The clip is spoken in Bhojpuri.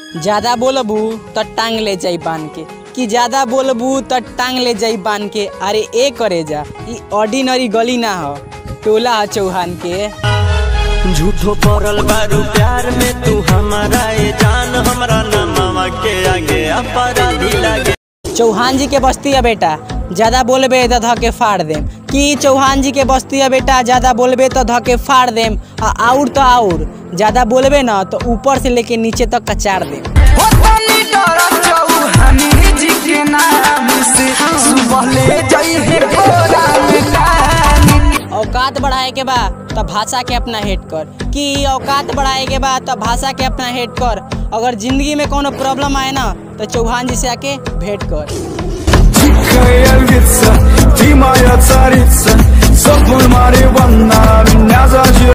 ज्यादा बोलबू तो टांग ले जाई बांध के कि ज्यादा बोलबू तो टांग ले जाई बांध के अरे ए करे जा ई ऑर्डिनरी गली ना हो टोला ह चौहान के झूठो पड़ल बारू प्यार में तू हमारा ए जान हमरा नमवा के आगे अपराधी लागे चौहान जी के बस्ती है बेटा ज्यादा बोलबे तो ध के फाड़ देम कि चौहान जी के बस्ती है बेटा ज्यादा बोलबे तो ध के फाड़ देम आ आउर तो आउर ज्यादा बोलबे ना तो ऊपर से लेके नीचे तक कचार देम होतनी डर चौहानी जी के नाम से सुबह ले जाई है भोरा में कहानी औकात बढ़ाए के बा तो भाषा के अपना हेट कर कि औकात बढ़ाए के बा तो भाषा के अपना हेट कर अगर जिंदगी में कोनो प्रॉब्लम आए ना तो चौहान जी से आके भेंट कर Тихая львица, ты моя царица Сопнуль Мариванна, меня зажир